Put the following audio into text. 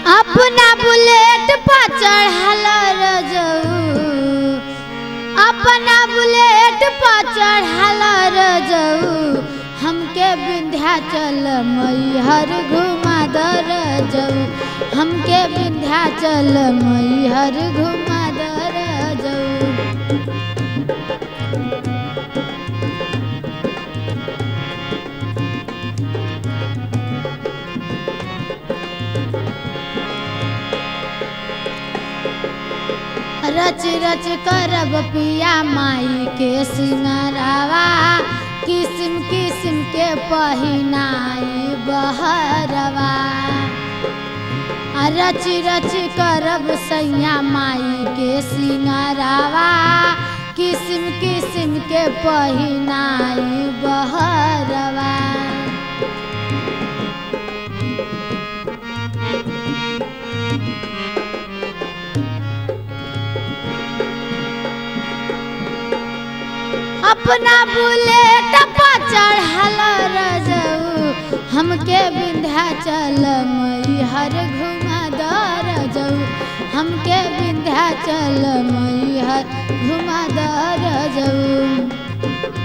अपना बुलेट पर चढ़ल रजऊ अपना बुलेट पर चढ़ल रजऊ हमके विंध्याचल मैहर घुमा द रजऊ हमके विंध्याचल मैहर घुमा द रजऊ रच रच करब पिया माई के सिंगरावा किस्म किस्म के पहिनाई बहरवा आ रच रच करब सैया माई के सिंगरावा किस्म किस्म के पहिनाई बहरवा अपना बुलेट पर चढ़ल रजऊ हमके विंध्याचल मैहर घुमा द रजऊ हमके विंध्याचल मैहर घुमा द रजऊ